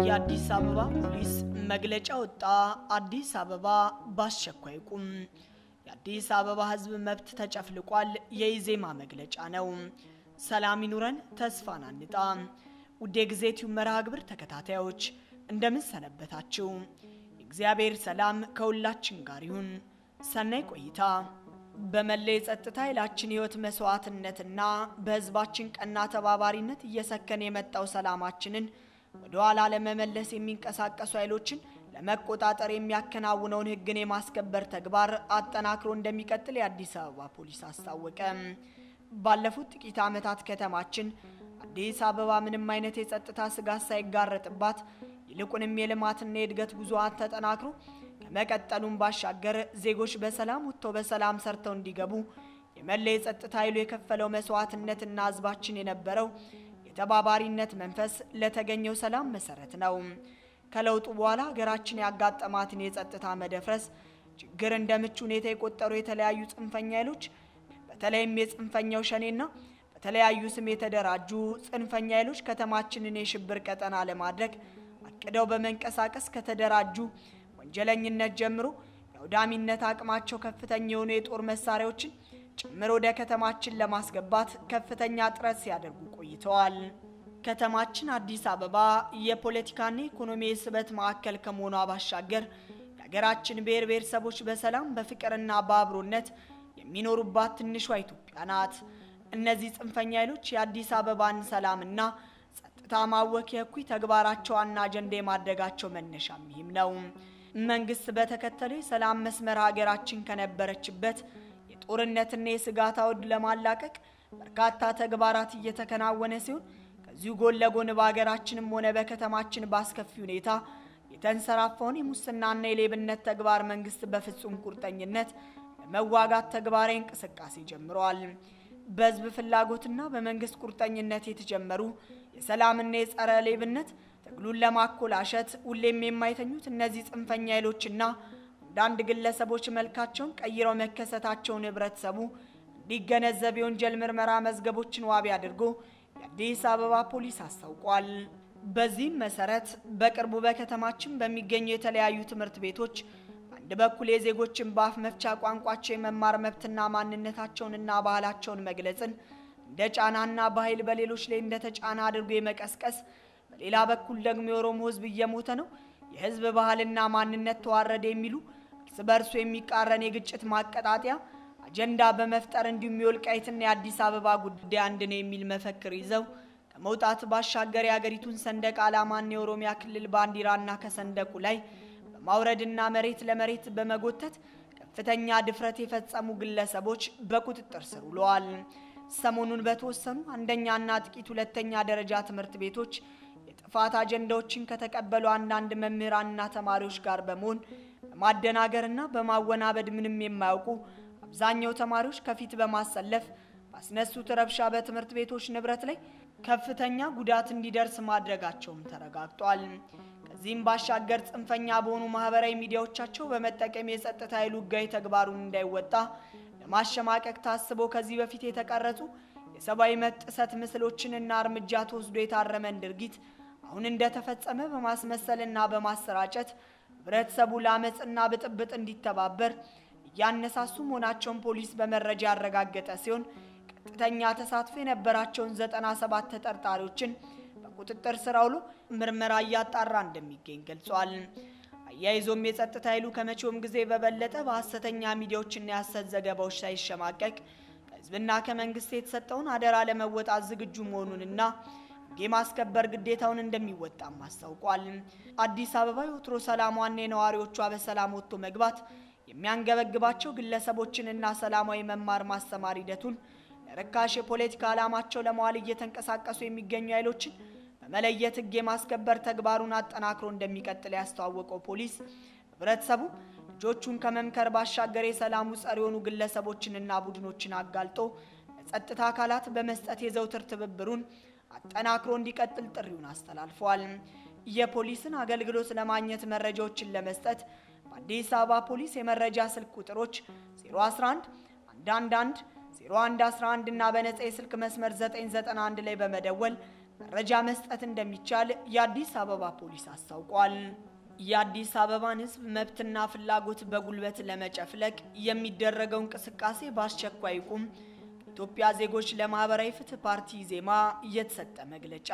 የአዲስ አበባ ፖሊስ መግለጫ ወጣ። አዲስ አበባ በአስቸኳይ ቁም። የአዲስ አበባ ሕዝብ መብት ተጨፍልቋል። የኢዜማ መግለጫ ነው። ሰላም ይኑረን፣ ተስፋን አንጣ። ውድ የጊዜ ቲዩብ መርሃ ግብር ተከታታዮች እንደምን ሰነበታችሁ? የእግዚአብሔር ሰላም ከሁላችን ጋር ይሁን። ሰናይ ቆይታ። በመላ የጸጥታ ኃይላችን ህይወት መስዋዕትነትና በህዝባችን ቀና ተባባሪነት እየሰከነ የመጣው ሰላማችንን ወደ ኋላ ለመመለስ የሚንቀሳቀሱ ኃይሎችን ለመቆጣጠር የሚያከናውነውን ህግን የማስከበር ተግባር አጠናክሮ እንደሚቀጥል የአዲስ አበባ ፖሊስ አስታወቀ። ባለፉት ጥቂት ዓመታት ከተማችን አዲስ አበባ ምንም አይነት የጸጥታ ስጋት ሳይጋረጥባት ይልቁንም የልማትና የእድገት ጉዞዋን ተጠናክሮ ከመቀጠሉም ባሻገር ዜጎች በሰላም ወጥተው በሰላም ሰርተው እንዲገቡ የመላ የጸጥታ ኃይሉ የከፈለው መስዋዕትነትና ህዝባችን የነበረው የተባባሪነት መንፈስ ለተገኘው ሰላም መሰረት ነው። ከለውጡ በኋላ ሀገራችን ያጋጠማትን የጸጥታ መደፍረስ ችግር እንደ ምቹ ሁኔታ የቆጠሩ የተለያዩ ጽንፈኛ ኃይሎች በተለይም የጽንፈኛው ሸኔና በተለያዩ ስም የተደራጁ ጽንፈኛ ኃይሎች ከተማችንን የሽብር ቀጠና ለማድረግ አቅደው በመንቀሳቀስ ከተደራጁ ወንጀለኝነት ጀምሮ የአውዳሚነት አቅማቸው ከፍተኛ የሆኑ የጦር መሳሪያዎችን ጭምር ወደ ከተማችን ለማስገባት ከፍተኛ ጥረት ሲያደርጉ ቆይተዋል። ከተማችን አዲስ አበባ የፖለቲካና ኢኮኖሚ የስበት ማዕከል ከመሆኗ ባሻገር የሀገራችን ብሔር ብሔረሰቦች በሰላም በፍቅርና በአብሮነት የሚኖሩባት ትንሿ ኢትዮጵያ ናት። እነዚህ ጽንፈኛ ኃይሎች የአዲስ አበባን ሰላምና ጸጥታ ማወክ የእኩይ ተግባራቸው ዋና አጀንዳ የማድረጋቸው መነሻም ይህም ነው። መንግስት በተከተለው የሰላም መስመር ሀገራችን ከነበረችበት የጦርነትና የስጋት አውድ ለማላቀቅ በርካታ ተግባራት እየተከናወነ ሲሆን ከዚሁ ጎን ለጎን በሀገራችንም ሆነ በከተማችን በአስከፊ ሁኔታ የተንሰራፋውን የሙስናና የሌብነት ተግባር መንግስት በፍጹም ቁርጠኝነት ለመዋጋት ተግባራዊ እንቅስቃሴ ጀምረዋል። በህዝብ ፍላጎትና በመንግስት ቁርጠኝነት የተጀመሩ የሰላምና የጸረ ሌብነት ትግሉን ለማኮላሸት ሁሌም የማይተኙት እነዚህ ጽንፈኛ ኃይሎችና አንዳንድ ግለሰቦች መልካቸውን ቀይረው መከሰታቸውን ህብረተሰቡ እንዲገነዘብ የወንጀል ምርመራ መዝገቦችን ዋቢ አድርጎ የአዲስ አበባ ፖሊስ አስታውቋል። በዚህም መሰረት በቅርቡ በከተማችን በሚገኙ የተለያዩ ትምህርት ቤቶች በአንድ በኩል የዜጎችን በአፍ መፍቻ ቋንቋቸው የመማር መብትና ማንነታቸውንና ባህላቸውን መግለጽን እንደ ጫናና በኃይል በሌሎች ላይ እንደ ተጫና አድርጎ የመቀስቀስ በሌላ በኩል ደግሞ የኦሮሞ ህዝብ እየሞተ ነው፣ የህዝብ ባህልና ማንነት ተዋረደ የሚሉ እርስ በርሱ የሚቃረን የግጭት ማቀጣጠያ አጀንዳ በመፍጠር እንዲሁም የወልቃይትና የአዲስ አበባ ጉዳይ አንድ ነው የሚል መፈክር ይዘው ከመውጣት ባሻገር የአገሪቱን ሰንደቅ ዓላማና የኦሮሚያ ክልል ባንዲራና ከሰንደቁ ላይ በማውረድና መሬት ለመሬት በመጎተት ከፍተኛ ድፍረት የፈጸሙ ግለሰቦች በቁጥጥር ስር ውለዋል። ሰሞኑን በተወሰኑ አንደኛና ጥቂት ሁለተኛ ደረጃ ትምህርት ቤቶች የጥፋት አጀንዳዎችን ከተቀበሉ አንዳንድ መምህራንና ተማሪዎች ጋር በመሆን በማደናገርና በማወናበድ ምንም የማያውቁ አብዛኛው ተማሪዎች ከፊት በማሰለፍ ባስነሱት ረብሻ በትምህርት ቤቶች ንብረት ላይ ከፍተኛ ጉዳት እንዲደርስ ማድረጋቸውም ተረጋግጧል። ከዚህም ባሻገር ጽንፈኛ በሆኑ ማህበራዊ ሚዲያዎቻቸው በመጠቀም የጸጥታ ኃይሉ ሕጋዊ ተግባሩን እንዳይወጣ ለማሸማቀቅ ታስቦ ከዚህ በፊት የተቀረጹ የሰብአዊ መብት ጥሰት ምስሎችንና እርምጃ ተወስዶ የታረመን ድርጊት አሁን እንደተፈጸመ በማስመሰልና በማሰራጨት ህብረተሰቡ ለአመፅና ብጥብጥ እንዲተባበር እያነሳሱ መሆናቸውን ፖሊስ በመረጃ ያረጋገጠ ሲሆን ቀጥተኛ ተሳትፎ የነበራቸውን ዘጠና ሰባት ተጠርጣሪዎችን በቁጥጥር ስር አውሎ ምርመራ እያጣራ እንደሚገኝ ገልጿል። አያይዞም የጸጥታ ኃይሉ ከመቼውም ጊዜ በበለጠ በሐሰተኛ ሚዲያዎችና የሐሰት ዘገባዎች ሳይሸማቀቅ ከህዝብና ከመንግስት የተሰጠውን አደራ ለመወጣት ዝግጁ መሆኑንና ህግ የማስከበር ግዴታውን እንደሚወጣም አስታውቋል። አዲስ አበባ የወትሮ ሰላሟና የነዋሪዎቿ በሰላም ወጥቶ መግባት የሚያንገበግባቸው ግለሰቦችንና ሰላማዊ መማር ማስተማር ሂደቱን ለርካሽ የፖለቲካ ዓላማቸው ለመዋል እየተንቀሳቀሱ የሚገኙ ኃይሎችን በመለየት ህግ የማስከበር ተግባሩን አጠናክሮ እንደሚቀጥል ያስተዋወቀው ፖሊስ ህብረተሰቡ ልጆቹን ከመምከር ባሻገር የሰላሙ ጸር የሆኑ ግለሰቦችንና ቡድኖችን አጋልጦ ለጸጥታ አካላት በመስጠት የዘውትር ትብብሩን አጠናክሮ እንዲቀጥል ጥሪውን አስተላልፈዋል። የፖሊስን አገልግሎት ለማግኘት መረጃዎችን ለመስጠት በአዲስ አበባ ፖሊስ የመረጃ ስልክ ቁጥሮች 011 111 0111 እና በነጻ የስልክ መስመር 991 ላይ በመደወል መረጃ መስጠት እንደሚቻል የአዲስ አበባ ፖሊስ አስታውቋል። የአዲስ አበባን ሕዝብ መብትና ፍላጎት በጉልበት ለመጨፍለቅ የሚደረገው እንቅስቃሴ በአስቸኳይ ይቁም። ኢትዮጵያ ዜጎች ለማህበራዊ ፍትህ ፓርቲ ዜማ እየተሰጠ መግለጫ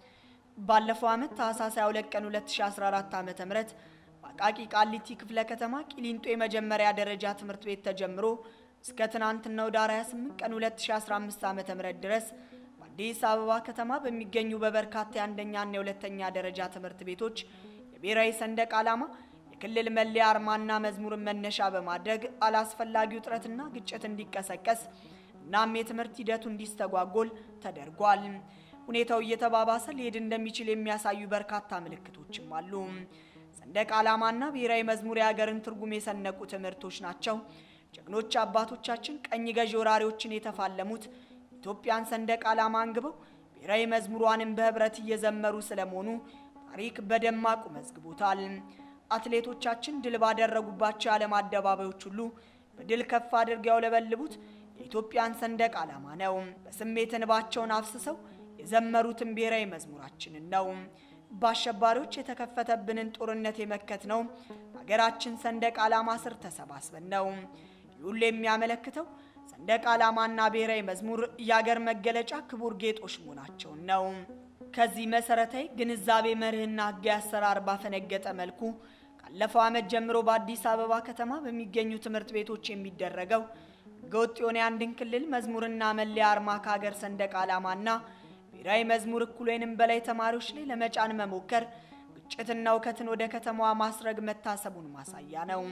ባለፈው ዓመት ታህሳስ 22 ቀን 2014 ዓ.ም በአቃቂ ቃሊቲ ክፍለ ከተማ ቂሊንጦ የመጀመሪያ ደረጃ ትምህርት ቤት ተጀምሮ እስከ ትናንትናው ዳር 28 ቀን 2015 ዓ.ም ድረስ በአዲስ አበባ ከተማ በሚገኙ በበርካታ የአንደኛና የሁለተኛ ደረጃ ትምህርት ቤቶች የብሔራዊ ሰንደቅ ዓላማ የክልል መለያ አርማና መዝሙርን መነሻ በማድረግ አላስፈላጊ ውጥረትና ግጭት እንዲቀሰቀስ እናም የትምህርት ሂደቱ እንዲስተጓጎል ተደርጓል። ሁኔታው እየተባባሰ ሊሄድ እንደሚችል የሚያሳዩ በርካታ ምልክቶችም አሉ። ሰንደቅ ዓላማና ብሔራዊ መዝሙር የሀገርን ትርጉም የሰነቁ ትምህርቶች ናቸው። ጀግኖች አባቶቻችን ቀኝ ገዢ ወራሪዎችን የተፋለሙት ኢትዮጵያን ሰንደቅ ዓላማ አንግበው ብሔራዊ መዝሙሯንም በህብረት እየዘመሩ ስለመሆኑ ታሪክ በደማቁ መዝግቦታል። አትሌቶቻችን ድል ባደረጉባቸው የዓለም አደባባዮች ሁሉ በድል ከፍ አድርገው ያውለበልቡት የኢትዮጵያን ሰንደቅ ዓላማ ነው። በስሜት እንባቸውን አፍስሰው የዘመሩትን ብሔራዊ መዝሙራችንን ነው። በአሸባሪዎች የተከፈተብንን ጦርነት የመከት ነው በሀገራችን ሰንደቅ ዓላማ ስር ተሰባስበን ነው። ይህ ሁሉ የሚያመለክተው ሰንደቅ ዓላማና ብሔራዊ መዝሙር የአገር መገለጫ ክቡር ጌጦች መሆናቸውን ነው። ከዚህ መሰረታዊ ግንዛቤ መርህና ሕጋዊ አሰራር ባፈነገጠ መልኩ ካለፈው ዓመት ጀምሮ በአዲስ አበባ ከተማ በሚገኙ ትምህርት ቤቶች የሚደረገው ሕገወጥ የሆነ የአንድን ክልል መዝሙርና መለያ አርማ ከሀገር ሰንደቅ ዓላማና ብሔራዊ መዝሙር እኩል ወይንም በላይ ተማሪዎች ላይ ለመጫን መሞከር ግጭትና እውከትን ወደ ከተማዋ ማስረግ መታሰቡን ማሳያ ነው።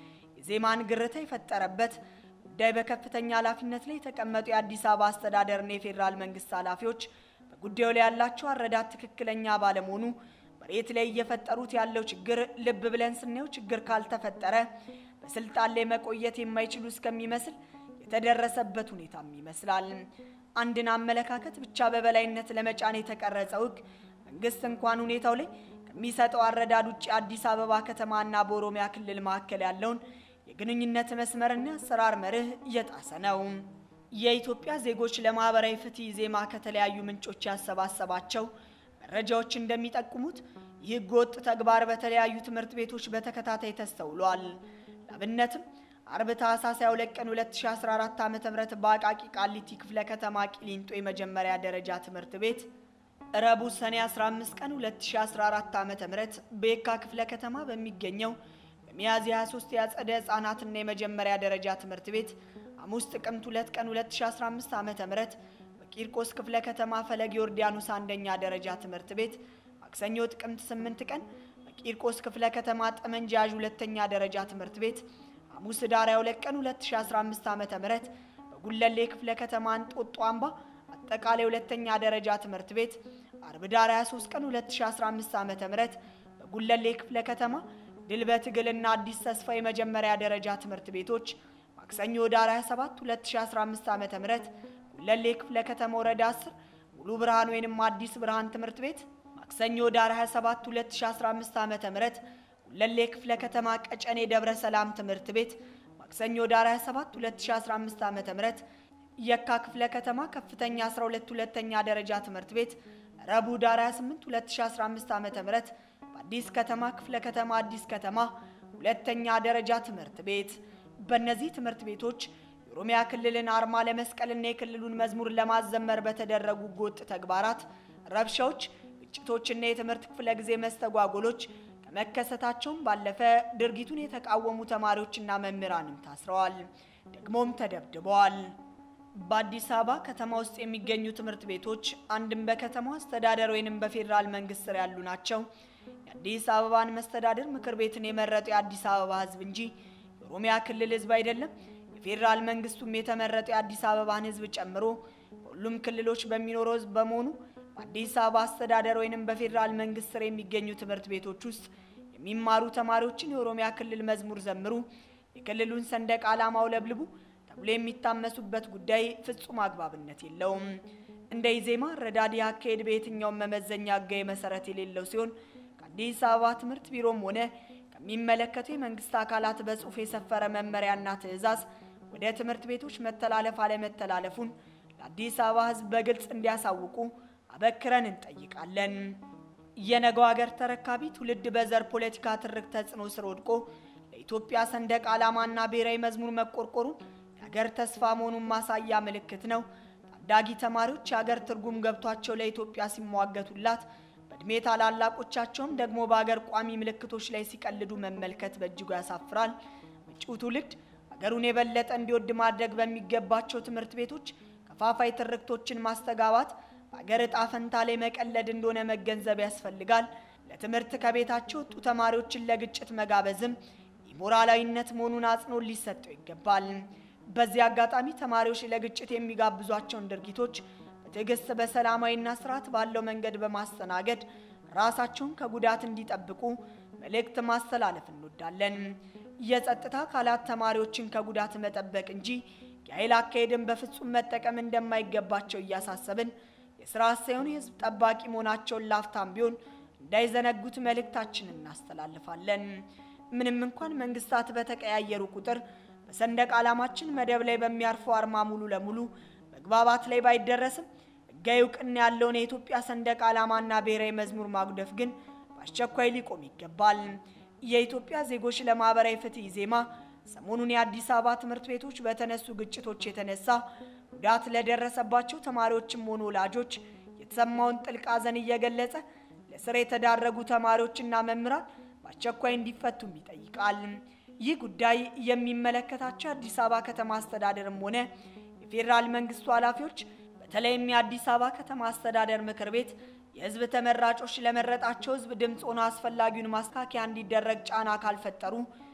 የዜማን ግርታ የፈጠረበት ጉዳይ በከፍተኛ ኃላፊነት ላይ የተቀመጡ የአዲስ አበባ አስተዳደርና የፌዴራል መንግስት ኃላፊዎች በጉዳዩ ላይ ያላቸው አረዳት ትክክለኛ ባለመሆኑ መሬት ላይ እየፈጠሩት ያለው ችግር ልብ ብለን ስናየው ችግር ካልተፈጠረ በስልጣን ላይ መቆየት የማይችሉ እስከሚመስል የተደረሰበት ሁኔታም ይመስላል። አንድን አመለካከት ብቻ በበላይነት ለመጫን የተቀረጸው ሕግ መንግስት እንኳን ሁኔታው ላይ ከሚሰጠው አረዳድ ውጭ አዲስ አበባ ከተማና በኦሮሚያ ክልል መካከል ያለውን የግንኙነት መስመርና አሰራር መርህ እየጣሰ ነው። የኢትዮጵያ ዜጎች ለማህበራዊ ፍትህ ዜማ ከተለያዩ ምንጮች ያሰባሰባቸው መረጃዎች እንደሚጠቁሙት ይህ ህገወጥ ተግባር በተለያዩ ትምህርት ቤቶች በተከታታይ ተስተውሏል። ለአብነትም አርብ ታህሳስ 22 ቀን 2014 ዓ.ም በአቃቂ ቃሊቲ ክፍለ ከተማ ቂሊንጦ የመጀመሪያ ደረጃ ትምህርት ቤት፣ ረቡዕ ሰኔ 15 ቀን 2014 ዓ.ም በየካ ክፍለ ከተማ በሚገኘው በሚያዝያ 23 የአጸደ ህጻናትና የመጀመሪያ ደረጃ ትምህርት ቤት፣ ሐሙስ ጥቅምት 2 ቀን 2015 ዓ.ም በቂርቆስ ክፍለ ከተማ ፈለግ ዮርዳኖስ አንደኛ ደረጃ ትምህርት ቤት፣ ማክሰኞ ጥቅምት 8 ቀን በቂርቆስ ክፍለ ከተማ ጠመንጃ ያዥ ሁለተኛ ደረጃ ትምህርት ቤት ሐሙስ ዳር 22 ቀን 2015 ዓ.ም በጉለሌ ክፍለ ከተማ እንጦጦ አምባ አጠቃላይ ሁለተኛ ደረጃ ትምህርት ቤት አርብ ዳር 23 ቀን 2015 ዓ.ም በጉለሌ ክፍለ ከተማ ድል በትግልና አዲስ ተስፋ የመጀመሪያ ደረጃ ትምህርት ቤቶች ማክሰኞ ዳር 27 2015 ዓ.ም ጉለሌ ክፍለ ከተማ ወረዳ 10 ሙሉ ብርሃን ወይንም አዲስ ብርሃን ትምህርት ቤት ማክሰኞ ዳር 27 2015 ዓ.ም ጉለሌ ክፍለ ከተማ ቀጨኔ ደብረ ሰላም ትምህርት ቤት ማክሰኞ ዳር 27 2015 ዓ.ም የካ ክፍለ ከተማ ከፍተኛ 12 ሁለተኛ ደረጃ ትምህርት ቤት ረቡዕ ዳር 28 2015 ዓ.ም በአዲስ ከተማ ክፍለ ከተማ አዲስ ከተማ ሁለተኛ ደረጃ ትምህርት ቤት በእነዚህ ትምህርት ቤቶች የኦሮሚያ ክልልን አርማ ለመስቀልና የክልሉን መዝሙር ለማዘመር በተደረጉ ህገወጥ ተግባራት፣ ረብሻዎች፣ ግጭቶችና የትምህርት ክፍለ ጊዜ መስተጓጎሎች ከመከሰታቸውም ባለፈ ድርጊቱን የተቃወሙ ተማሪዎችና መምህራንም ታስረዋል፣ ደግሞም ተደብድበዋል። በአዲስ አበባ ከተማ ውስጥ የሚገኙ ትምህርት ቤቶች አንድም በከተማው አስተዳደር ወይንም በፌዴራል መንግስት ስር ያሉ ናቸው። የአዲስ አበባን መስተዳድር ምክር ቤትን የመረጠው የአዲስ አበባ ህዝብ እንጂ የኦሮሚያ ክልል ህዝብ አይደለም። የፌዴራል መንግስቱም የተመረጠው የአዲስ አበባን ህዝብ ጨምሮ በሁሉም ክልሎች በሚኖረው ህዝብ በመሆኑ በአዲስ አበባ አስተዳደር ወይንም በፌዴራል መንግስት ስር የሚገኙ ትምህርት ቤቶች ውስጥ የሚማሩ ተማሪዎችን የኦሮሚያ ክልል መዝሙር ዘምሩ፣ የክልሉን ሰንደቅ ዓላማ አውለብልቡ ተብሎ የሚታመሱበት ጉዳይ ፍጹም አግባብነት የለውም። እንደ ኢዜማ ረዳድ አካሄድ በየትኛውም መመዘኛ ህጋዊ መሰረት የሌለው ሲሆን ከአዲስ አበባ ትምህርት ቢሮም ሆነ ከሚመለከቱ የመንግስት አካላት በጽሁፍ የሰፈረ መመሪያና ትዕዛዝ ወደ ትምህርት ቤቶች መተላለፍ አለመተላለፉን ለአዲስ አበባ ህዝብ በግልጽ እንዲያሳውቁ አበክረን እንጠይቃለን። የነገው ሀገር ተረካቢ ትውልድ በዘር ፖለቲካ ትርክ ተጽዕኖ ስር ወድቆ ለኢትዮጵያ ሰንደቅ ዓላማና ብሔራዊ መዝሙር መቆርቆሩን የሀገር ተስፋ መሆኑን ማሳያ ምልክት ነው። ታዳጊ ተማሪዎች የሀገር ትርጉም ገብቷቸው ለኢትዮጵያ ሲሟገቱላት፣ በእድሜ ታላላቆቻቸውም ደግሞ በሀገር ቋሚ ምልክቶች ላይ ሲቀልዱ መመልከት በእጅጉ ያሳፍራል። መጪው ትውልድ ሀገሩን የበለጠ እንዲወድ ማድረግ በሚገባቸው ትምህርት ቤቶች ከፋፋይ ትርክቶችን ማስተጋባት በሀገር ዕጣ ፈንታ ላይ መቀለድ እንደሆነ መገንዘብ ያስፈልጋል። ለትምህርት ከቤታቸው ወጡ ተማሪዎችን ለግጭት መጋበዝም ኢሞራላዊነት መሆኑን አጽንኦት ሊሰጠው ይገባል። በዚህ አጋጣሚ ተማሪዎች ለግጭት የሚጋብዟቸውን ድርጊቶች በትዕግስት በሰላማዊና ስርዓት ባለው መንገድ በማስተናገድ ራሳቸውን ከጉዳት እንዲጠብቁ መልእክት ማስተላለፍ እንወዳለን። የጸጥታ አካላት ተማሪዎችን ከጉዳት መጠበቅ እንጂ የኃይል አካሄድን በፍጹም መጠቀም እንደማይገባቸው እያሳሰብን የስርዓት ሳይሆን የህዝብ ጠባቂ መሆናቸውን ላፍታም ቢሆን እንዳይዘነጉት መልእክታችንን እናስተላልፋለን። ምንም እንኳን መንግስታት በተቀያየሩ ቁጥር በሰንደቅ ዓላማችን መደብ ላይ በሚያርፈው አርማ ሙሉ ለሙሉ መግባባት ላይ ባይደረስም ሕጋዊ እውቅና ያለውን የኢትዮጵያ ሰንደቅ ዓላማና ብሔራዊ መዝሙር ማጉደፍ ግን በአስቸኳይ ሊቆም ይገባል። የኢትዮጵያ ዜጎች ለማህበራዊ ፍትህ ኢዜማ ሰሞኑን የአዲስ አበባ ትምህርት ቤቶች በተነሱ ግጭቶች የተነሳ ጉዳት ለደረሰባቸው ተማሪዎችም ሆኑ ወላጆች የተሰማውን ጥልቅ ሐዘን እየገለጸ ለስር የተዳረጉ ተማሪዎችና መምህራን በአስቸኳይ እንዲፈቱም ይጠይቃል። ይህ ጉዳይ የሚመለከታቸው የአዲስ አበባ ከተማ አስተዳደርም ሆነ የፌዴራል መንግስቱ ኃላፊዎች በተለይም የአዲስ አበባ ከተማ አስተዳደር ምክር ቤት የህዝብ ተመራጮች ለመረጣቸው ህዝብ ድምፅ ሆኖ አስፈላጊውን ማስተካከያ እንዲደረግ ጫና ካልፈጠሩ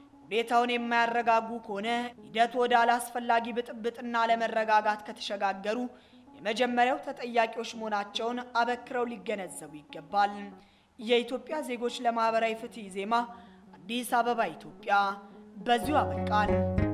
ሁኔታውን የማያረጋጉ ከሆነ ሂደቱ ወደ አላስፈላጊ ብጥብጥና ለመረጋጋት ከተሸጋገሩ የመጀመሪያው ተጠያቂዎች መሆናቸውን አበክረው ሊገነዘቡ ይገባል። የኢትዮጵያ ዜጎች ለማህበራዊ ፍትህ ኢዜማ አዲስ አበባ ኢትዮጵያ። በዚሁ አበቃን።